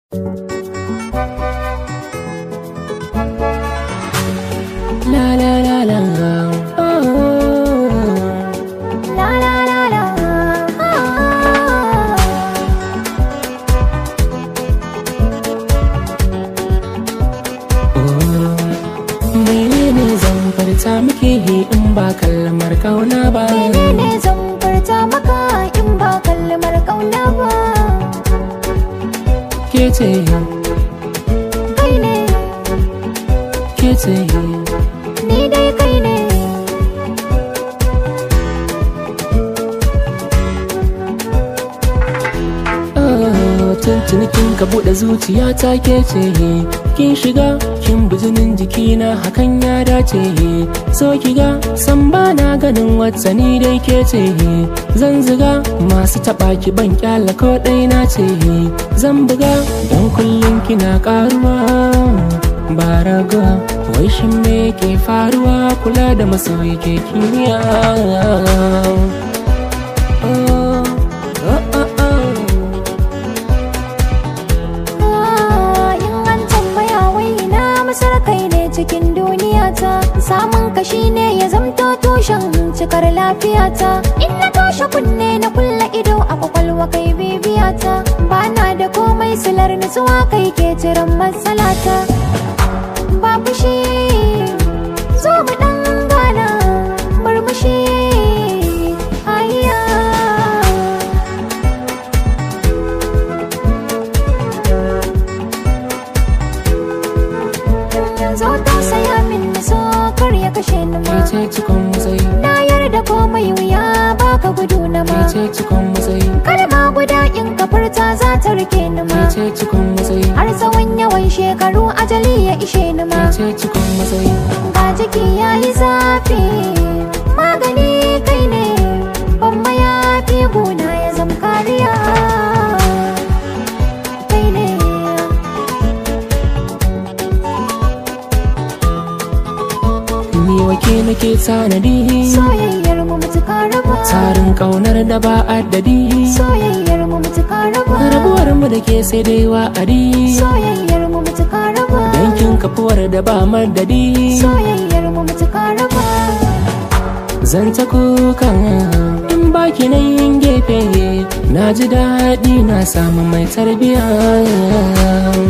La la la la oh. La la la la. Menene zan furta miki in ba kalmar kauna ba Menene zan furta maka in ba kalmar kauna ba? Ke ce, Kai ne, ke ce ni dai kai ne. oh, Tuntuni kin ka buɗe zuciya ta ke ce Kin shiga, kin bijinin jikina hakan ya dace So ki ga, san ba na ganin wata ni dai ke ce Zan ziga masu taɓa ki ban kyala ko ɗai na ce Zan buga don kullum kina ƙaruwa ba raga wai shin me ke faruwa kula da masoyi ke kimiyya Oh, oh, oh, oh. Ah, In an tambaya wai ina masar kai ne cikin duniya ta. Samun kashi ne ya zamto tushen cikar lafiyata. In na toshe kunne na kulla ido a kwakwalwa kai bibiyata. Ba na da komai silar nutsuwa kai ke jiran matsalata. ba fushi zo mu dan gana murmushi ayya yanzu tausaya min na so kar ya kashe ni ma Ke ce cikon matsayi, na yarda komai wuya baka gudu na ke ma ce cikon matsayi, kalma guda in ka furta za ta rike ni ke ma ce cikon matsayi, har tsawon yawan shekaru ajali ya ishe ni ma ke ce cikon matsayi. ga jiki ya yi zafi magani kai ne bamba ya fi guna ya zama kariya kai ne Ni wake nake tanadi, soyayyar mu mutuka raba tarin ƙaunar da ba addadi. soyayyar mu mutuka raba Rabuwar mu da ke sai dai wa'adi, soyayyar mu mutuka raba yankin kafuwar da ba madadi. soyayyar mu mutuka raba Zan ta kukan in baki na yin gefe na ji daɗi na samu mai tarbiyya